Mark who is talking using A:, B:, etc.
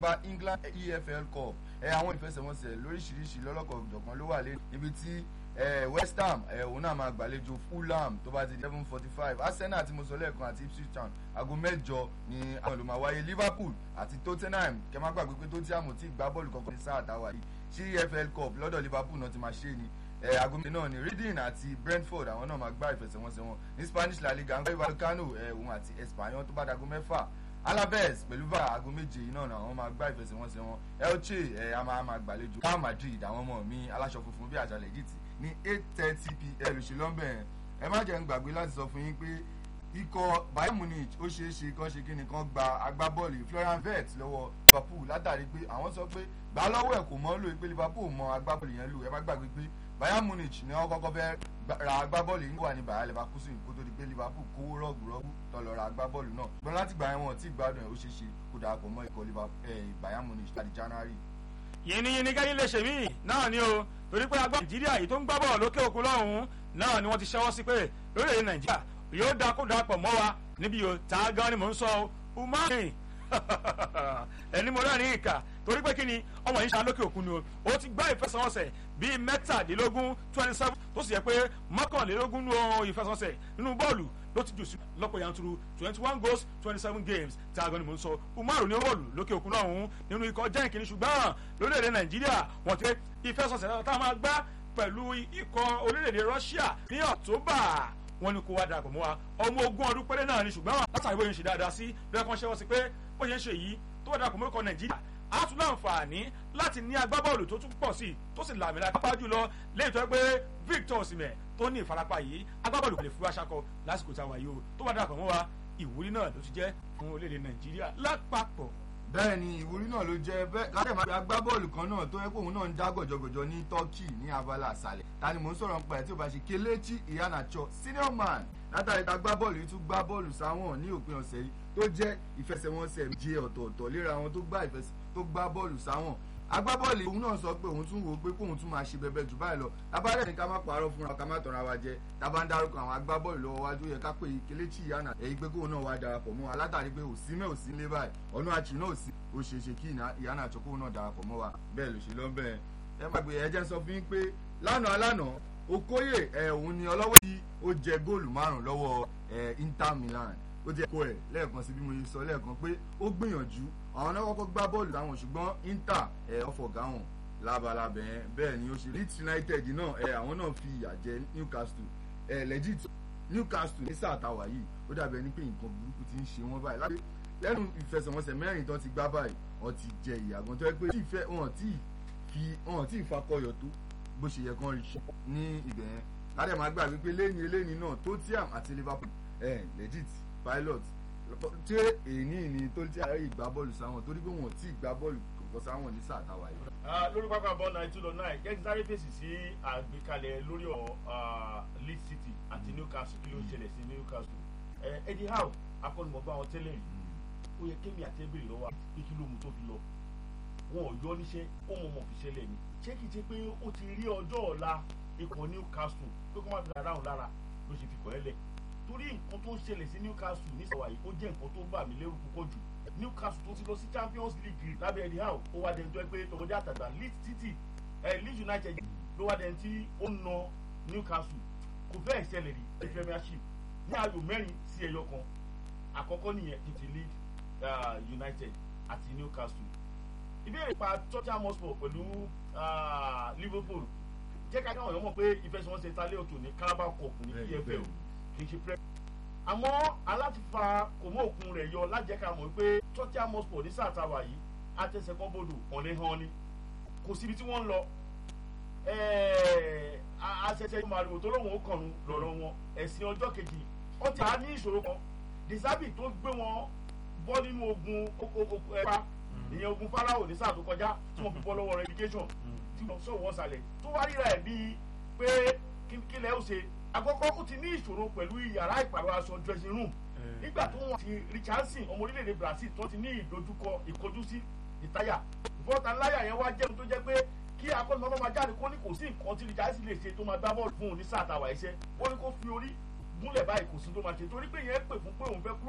A: gba England EFL Cup ẹ àwọn ìfẹsẹ̀wọnsẹ̀ lóríṣiríṣi lọ́lọ́kọ̀ ọ̀jọ̀kan ló wà lé níbi tí West Ham òun náà máa gbàlejò Fulham tó bá ti di eleven forty five Arsenal àti mọ̀sọ́lẹ́ẹ̀kan àti Ipswich Town aago mẹ́jọ ni àwọn ìlú máa wáyé Liverpool àti Tottenham kẹ́ má gbàgbé pé Tottenham ti gbá bọ́ọ̀lù kankan ní sáà táwa yìí sí EFL Cup lọ́dọ̀ Liverpool náà ti máa ṣe ni aago méjì náà ni Reading àti Brentford àwọn náà máa gbá ìfẹsẹ̀wọnsẹ̀ wọn ní Spanish La Liga ń gbé Vallecano òun àti Espanyol tó bá dago mẹ́fà Alaves pẹ̀lú bá aago méje yìí náà àwọn máa gbá ìfẹsẹ̀wọnsẹ̀ wọn Elche ẹ̀ a máa máa gbàlejò Real Madrid àwọn ọmọ mi aláṣọ funfun bí àjàlẹ̀ Egypt ní eight thirty pm ṣùlọ́mbẹ̀ ẹ má jẹ́ ń gbàgbé láti sọ fún yín pé ikọ̀ Bayern Munich ó ṣeé ṣe kán ṣe kí ni kán gba agbábọ́ọ̀lù Florian Wirtz lọ́wọ́ Liverpool látàrí pé àwọn sọ pé gbà lọ́wọ́ ẹ̀ kò mọ́ lò pé Liverpool mọ agbábọ́ọ̀lù yẹn lò ẹ má gbàgbé pé Bayern Munich ni wọ́n kọ́kọ́ fẹ́ ra agbábọ́ọ̀lù yìí wà ní Bayer Leverkusen kó tó di pé Liverpool kówó rọ́ọ̀gùrọ́gù tó lọ ra agbábọ́ọ̀lù náà gbọ́n láti gbà wọn tí gbádùn ẹ̀ ó ṣeé ṣe kó darapọ̀ mọ́ ikọ̀ Bayern Munich láti January.
B: yìnyín káyé lè ṣe mí náà ni o torí pé agbá Nàìjíríà yìí tó ń gbá bọ̀ lókè òkun lọ́hùn-ún náà ni wọ́n ti ṣẹ́wọ́ sí pé lórílẹ̀‐èdè Nàìjíríà yóò da kó darapọ̀ mọ́ wa níbi yóò tá a gan ni mò ń sọ umani ẹni mo rẹ́ ní ìkà torí pé kí ni ọmọ yìí ṣe lókè òkun ni o ó ti gbá ìfẹsẹ̀wọnsẹ̀ bíi mẹ́tàdínlógún twenty seven tó sì yẹ pé mọ́kànlélógún nù ìfẹsẹ̀wọnsẹ̀ nínú bọ́ọ̀lù ló ti jù sí lọ́pọ̀ yanturu twenty one goals twenty seven games tí aago ni mò ń sọ umaru ní bọ́ọ̀lù lókè òkun náà ọ̀hún nínú ikọ̀ jẹ́ ìkíní ṣùgbọ́n lórílẹ̀‐èdè nàìjíríà wọ́n ti ìfẹsẹ̀wọnsẹ̀ tá a máa gbá pẹ̀lú ikọ̀ orílẹ̀‐èdè russia ní october wọ́n ní kó wá darapọ̀ mọ́ wa ọmọ ogún ọdún péré náà ni ṣùgbọ́n látàrí bóyá ń ṣe dáadáa sí bẹ́ẹ̀ kan ṣẹ́wọ́ sí pé bó ṣe ń ṣe yìí tó wá darapọ̀ mọ́ ikọ̀ nàìjíríà á tún láǹfààní láti ní agbábọ́ọ̀lù tó tún pọ̀ sí i tó sì làmìlà pápá jùlọ lẹ́yìn tó yẹ pé Victor Osimhen tó ní ìfarapa yìí agbábọ́ọ̀lù kò lè fi wá ṣakọ lásìkò táwa yìí o tó wá darapọ̀ mọ́ wa ìwúrí náà ló ti jẹ́ fún orílẹ̀-èdè nàìjíríà lápapọ̀
A: bẹ́ẹ̀ ni ìwúrí náà ló jẹ́ bẹ́ẹ̀ káṣẹ́ máa fi agbábọ́ọ̀lù kan náà tó yẹ kó òun náà ń dá gọ̀jọ̀gọ̀jọ̀ ní Turkey ní abala àṣàlẹ̀ ta ni mò ń sọ̀rọ̀ nípa ẹ̀ tí ó bá ṣe Kelechi Iheanacho senior man látàrí ta agbábọ́ọ̀lù yìí tún gbá bọ́ọ̀lù sáwọn ní òpin ọ̀sẹ̀ yìí tó jẹ́ ìfẹsẹ̀wọnsẹ̀ méje ọ̀tọ̀ọ̀tọ̀ léra wọn tó gbá bọ́ọ̀lù sáwọn agbábọ́ọ̀lù òun náà sọ pé òun tún wò pé kóun tún máa ṣe bẹbẹ jù báyìí lọ tábàdàn ní ká má parọ́ fúnra ká má tọ̀ra wa jẹ tábà ń dárúkọ àwọn agbábọ́ọ̀lù lọ́wọ́ wájú yẹ ká pé Kelechi Iheanacho èyí pé kóun náà wá darapọ̀ mọ́ wa látàrí pé òsínmẹ́ òsínlé báyìí ọ̀nà àchì náà òsín ó ṣe é ṣe kí Iheanacho kóun náà darapọ̀ mọ́ wa bẹ́ẹ̀ ló ṣe lọ́bẹ̀ ẹ má gbé ẹjẹ́ sọ fún yín pé lánàá lánàá Okoye ẹ òun ni ọlọ́wọ́ tí ó jẹ góòlù márùn-ún lọ́wọ́ Inter Milan ó jẹ́ kó ẹ̀ lẹ́ẹ̀kan sí bí mo sọ lẹ́ẹ̀kan pé ó gbìyànjú àwọn náà kọ́kọ́ gbá bọ́ọ̀lù táwọn ṣùgbọ́n Inter ẹ̀ ọ̀fọ̀gá wọn labalábẹ́ yẹn bẹ́ẹ̀ ni ó ṣe Leeds United náà ẹ̀ àwọn náà fi ìyà jẹ Newcastle ẹ̀ legit Newcastle ní sáà táwa yìí ó dàbí ẹni pé nǹkan burúkú ti ń ṣe wọ́n báyìí láti lẹ́nu ìfẹsẹ̀wọnsẹ̀ mẹ́rin tó ti gbá báyìí wọ́n ti jẹ ìyàgàn tó yẹ pé tíìfẹ́ wọn tí fi wọn tí ìfakọyọ̀ tó bó ṣe yẹ kán rí ní ibẹ̀ yẹn ládẹ̀ máa gbà wípé lẹ́yìn eléyìí náà Tottenham àti Liverpool ẹ̀ legit pilot tí èyí ni tó ti àárẹ̀ ìgbá bọ́ọ̀lù sáwọn torí pé wọn ò tí ì gbá bọ́ọ̀lù kọ̀ọ̀kan sáwọn ní sáà táwa yìí.
C: lórí pápá bọ́ọ̀lù nine two nine jẹ́ kí sáré fèsì sí àgbékalẹ̀ lórí ọ̀ Leeds City àti Newcastle kí ló ń ṣẹlẹ̀ sí Newcastle Eddie Howe akọ́nimọ̀gbá wọn tẹ́lẹ̀ rí ó yẹ kémi àtẹ́bìrì lọ́wọ́ pé kí ló mú tó fi lọ wọn ò yọ níṣẹ́ ó mọ̀ mọ̀ fi ṣẹlẹ̀ ni ṣé kìí ṣe pé ó ti rí ọjọ́ ọ̀la ikọ̀ Newcastle pé kó má fi dára òun lára ló ṣe fi kọ́ ẹ lẹ̀ torí nǹkan tó ń ṣẹlẹ̀ sí Newcastle ní sọ̀wá yìí ó jẹ́ nǹkan tó ń bà mí lẹ́rù púpọ̀ jù Newcastle tó ti lọ sí Champions League lábẹ́ Eddie Howe ó wá dẹni tó ẹ pé tọmọdé àtàgbà Leeds City Leeds United ló wá dẹni tí ó ń na Newcastle kò fẹ́ẹ̀ ṣẹlẹ̀ rí ní Premiership ní ayò mẹ́rin sí ẹyọ kan àkọ́kọ́ nìyẹn kì í ti Leeds United àti Newcastle ìbéèrè pa Tottenham Hotspur pẹ̀lú Liverpool jẹ́ ká káwọn èèyàn mọ̀ pé ìfẹsẹ̀wọnsẹ̀ ìtàlẹ́ ọ̀tún ní Carabao Cup ní EFL kì í ṣe prep. àmọ́ alátifa kò mọ òkun rẹ̀ yọ lájẹ́ká mọ̀ pé Tottenham Hotspur ní sáà táwa yìí àtẹ̀sẹ̀kọ́ bodò ọ̀nẹ́ hàn ni kò síbi tí wọ́n ń lọ àṣẹṣẹ màrìwò tó lóun ó kànú lọ́rọ̀ wọn ẹ̀sìn ọjọ́ kejì wọ́n ti à ní ìṣòro kan Disabi tó gbé wọn bọ́ nínú ogun ẹ̀ka ìyẹn ogun Fáráò ní sáà tó kọjá tí wọ́n fi bọ́ lọ́wọ́ relegation tí wọ́n sọ wọ́n sàlẹ̀ tó wá ríra ẹ̀ bíi pé kílẹ̀ ó ṣe àkọ́kọ́ ó ti ní ìṣòro pẹ̀lú yàrá ìpàrọ̀ aṣọ dressing room nígbà tó wọ́n ti Richardson ọmọ orílẹ̀-èdè Brazil tó ti ní ìdojúkọ ìkọjú sí ìtayà bọ́tà láyà yẹn wá jẹun tó jẹ́ pé kí akọ́nimọ́ máa jáde kó ní kò sí nǹkan tí Richardson lè ṣe tó máa gbá bọ́ọ̀lù fún òun ní sáà tàwa iṣẹ́ ó ní kó fi orí gúnlẹ̀ báyìí kò sí tó máa ṣe torí pé yẹn pè fún pé òun fẹ́ kúrò